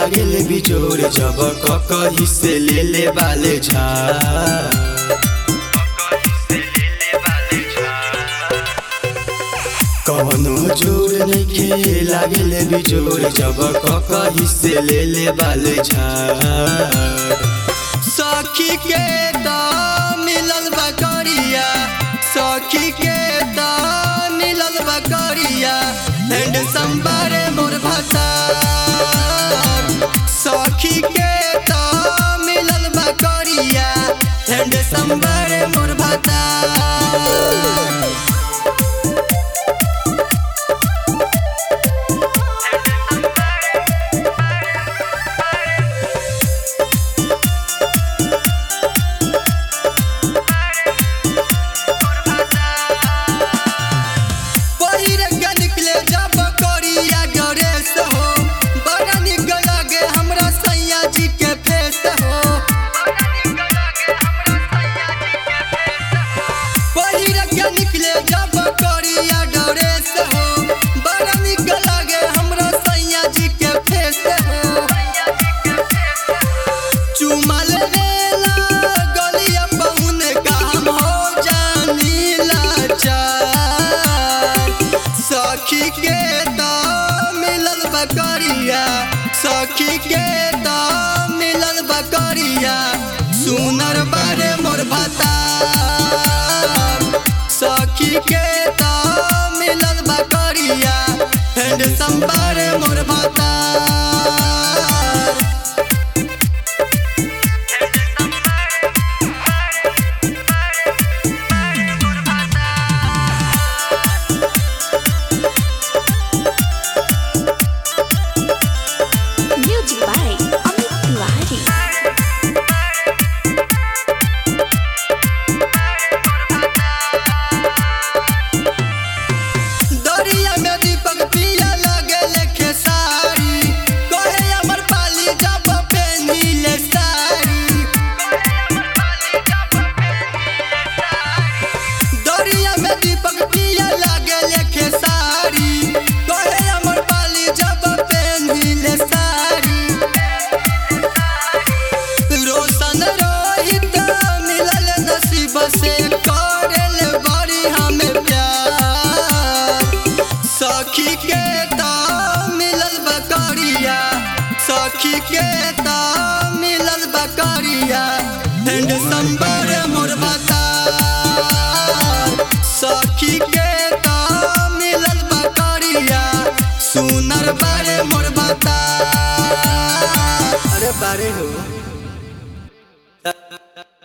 लागेले बिजोर जब ककही से ले ले बाले झा कवनो जोर नइखे लागेले बिजोर जब ककही से ले ले बाले झा सखी के दा मिलल बकरिया सखी के दा मिलल बकरिया एंड संबारे मोर भाता सखी के दा मिलल बकरिया एंड संबारे मोर भाता पहिर के निकले जब करिया गणेश हो बड़ा निक लागे हमरा सैया जी के फेस हो पहिर के निकले जब करिया गणेश हो बड़ा निक लागे हमरा सैया जी के फेस हो चुमल रेला गलिया पहुन काम हो जानी लाचार सखी के दा मिलल बकरिया सखी के दा मिलल बकरिया सुनर बारे मोर भाता सखी के दा मिलल बकरिया हेड संबारे मोर भाता Music by Amit Tiwari. दरिया में दीपक पिया लगे लेखे साड़ी कहे अमर पाली जब पेनीले साड़ी दरिया में दीपक पिया लगे लेखे साड़ी कहे अमर पाली जब पेनीले साड़ी रोशन रोहित मिलल नसीब से करेल बड़ी हमें प्यार सखी के दा मिलल बकरिया सखी के दा मिलल बकरिया एंड संबर मोर बता सखी के दा मिलल बकरिया सुनर बारे मोर बता अरे बारे हो